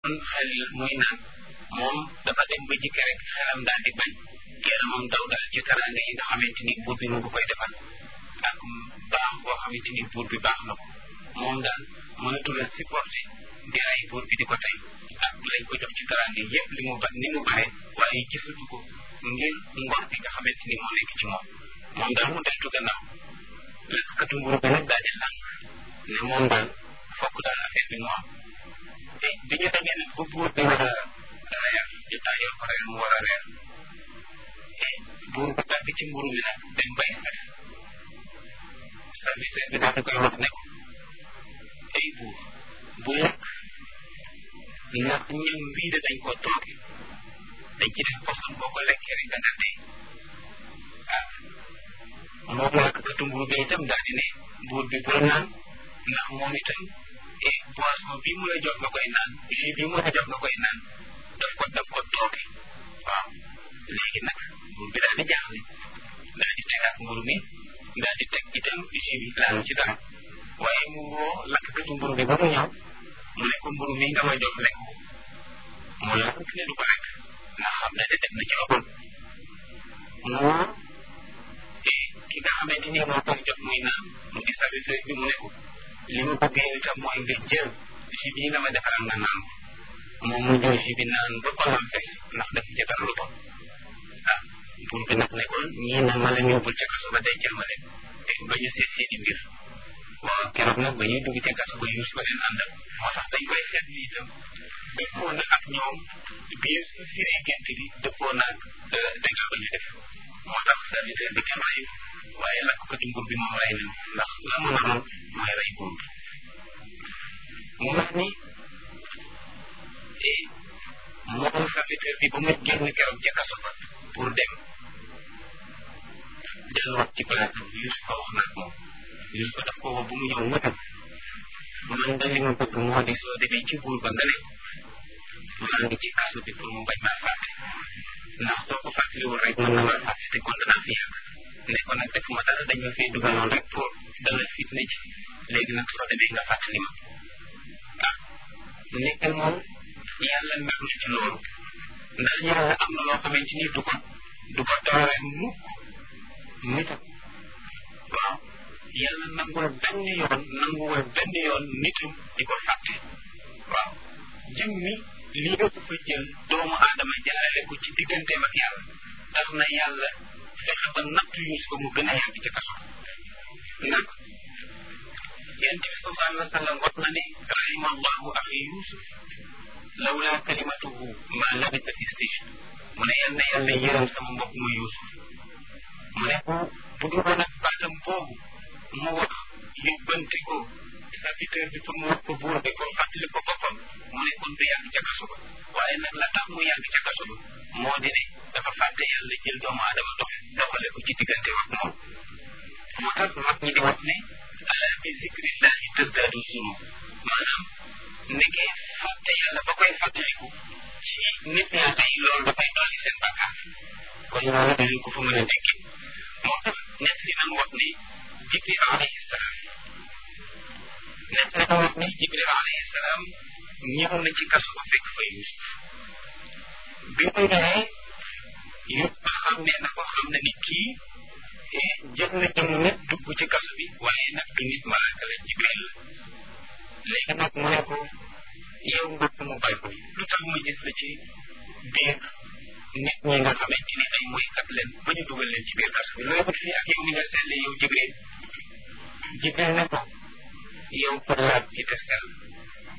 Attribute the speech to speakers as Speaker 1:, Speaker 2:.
Speaker 1: xalil muy naan moom dafa dem ba jikki rek xelam daal di bañ yaramam daw daal ci teraanga yi nga xamante ni buur bi mu ngi koy defal ak baax boo xamante ni buur bi baax na ko moom daal mënatul a supporter di rey buur bi di ko tey ak lañ ko jox ci teraanga yépp li mu ba ni mu bare waaye gisatu ko ngir ngor bi nga xamante ni moo nekk ci moom moom daal mu deltu gannaaw lekkatu nguur bi nag daal di lànk ne moom daal fokk daal affaire bi mu am te bi ñu demee nag ba buur bi war a reer ñu taajal ko reer mu war a reer buur bi tàgg ci mburu mi nag dem bay sax serviteur bi daal di koy wax ne ko ay buur bu lekk ndax ñam bii de dañ ko tooge dañ ci def poson boo ko lekkee rek danga dee ah moom lakkatu mburu bi itam daal di ne buur bi bul naan ndax moom itam et boisson bii mu la jox nga koy naan jus bii mu la jox nga koy naan daf ko daf ko tooge waaw léegi nag buur bi daal di jaaxle daal di tegaat mburu mi daal di teg itam jus bi laalu ci dara waaye mu woo lakkatu mburu bi ba mu ñëw mu ne ko mburu mi nga ma jox lekk ko mu lakk ne du ko lekk ndax xam ne de def na ci lu bon mu woo ki nga xamante ni moo koy jox muy naan mu di serviteur bi mu ne ko li ma bëgg yow itam mooy nga jël jus bii nga ma defaral nga naan ko moom mu jël jus bi naan ba xolam fees ndax def ci dara lu bon ah buur bi nag ne ko ñii nag ma leen yóbbul ca kaso ba dencal ma leen te ba ñu seet seeni mbir waaw keroog nag ba ñuy dugg ca kaso ba yuus ba leen àndal moo tax dañ koy seet ni itam dëppoo na ak ñoom biir firee gént gi dëppoo na ak dégâts ba ñu def moo tax serviteur bi kenn reyu waaye lakk ko ci nguur bi moom rey nañ ndax la mu naroon mooy rey buur bi mu wax ni moom serviteur bi ba mu génn keroog ca kaso ba pour dem delluwaat ci place bi Yuusuf ko wax na ak moom Yuusuf ko daf ko woo bu mu ñëw mëtam man da li ma bëgg moo di soo demee ci buur ba nga ne maa ngi ci kaso bi pour mu bañ maa fàtte ndax soo ko fàttaliwul rek mën na maa fàtte te kon danaa fi yàgg ne ko nag defuma dara dañ ma fee dugaloon rek pour dalal fitna ci léegi nag soo demee nga fàttali ma ah nekk moom yàlla mer na ci loolu ndax yàlla am na loo xamante ni du ko du ko toore mukk nitam waaw yàlla nangul benn yoon nanguwul benn yoon nitam di ko fàtte waaw jëm mi lii ëpp fa jël doomu aadama jaarale ko ci digganteem ak yàlla tax na yàlla fexe ba natt yuus ko mu gën a yàgg ci kaso nag yonent bi sallallahu alayhi wa sallam wax na ne rahima allahu axi yusuf lawla kalimatuhu ma labisa fi sijn mu ne yal na yàlla yërëm sama mbokk ma yusuf mu ne bu bu dul woon ak baatam boobu mu wax yóbbante ko serviteur bi pour mu wax ko buur bi pour fàttali ko boppam mu ne kon du yàgg ca kaso ba waaye nag la tax mu yàgg ca kaso ba moo di ne dafa fàtte yàlla jël doomu aadama dox doxale ko ci diggante wax moom moo tax mag ñi di wax ne ala bi zikrillahi tasdaadu zunub maanaam nekkee fàtte yàlla ba koy fàttaliku ci nit ñaata yi loolu dafay dolli seen bàkkaar kon loolu dañu ko fa mën a déggee moo tax nett li nan wax ne jibril alayhi salaam nett li nan wax ne jibril alayhi salaam ñëw na ci kaso ba fekk fa yusuf bi mu ñëwee yëpp ba xam ne na ko xam ne ni kii jël na jëmu nit dugg ci kaso bi waaye nag du nit malaaka la jibril la léegi nag mu ne ko yow mbokk mu bay ko lu tax ma gis la ci biir nit ñi nga xamante ni ay moykat leen ba ñu dugal leen ci biir kaso bi looy wut fii ak yow ni nga selle yow jibril jibril ne ko yow pour laaj ci te sell